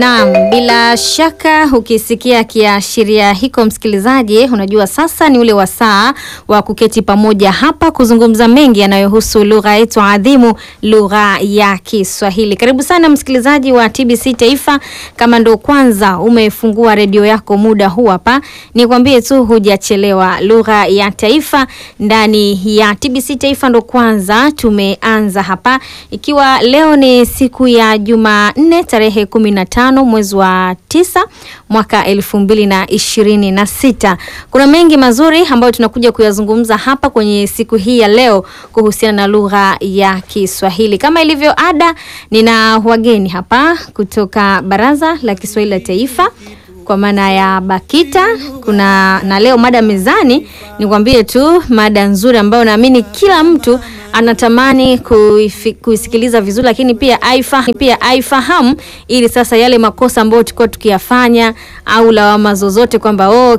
Naam, bila shaka ukisikia kiashiria hiko msikilizaji, unajua sasa ni ule wasaa wa kuketi pamoja hapa kuzungumza mengi yanayohusu lugha yetu adhimu, lugha ya Kiswahili. Karibu sana msikilizaji wa TBC Taifa. Kama ndo kwanza umefungua redio yako muda huu hapa, nikwambie tu hujachelewa. Lugha ya taifa ndani ya TBC Taifa ndo kwanza tumeanza hapa, ikiwa leo ni siku ya Jumanne tarehe kumi na tano mwezi wa tisa mwaka elfu mbili na ishirini na sita. Kuna mengi mazuri ambayo tunakuja kuyazungumza hapa kwenye siku hii ya leo kuhusiana na lugha ya Kiswahili. Kama ilivyo ada, nina wageni hapa kutoka Baraza la Kiswahili la Taifa kwa maana ya BAKITA. Kuna na leo mada mezani, nikwambie tu mada nzuri ambayo naamini kila mtu anatamani kuifi, kuisikiliza vizuri, lakini pia aifahamu, pia aifahamu ili sasa yale makosa ambayo tulikuwa tukiyafanya au lawama zozote kwamba oh,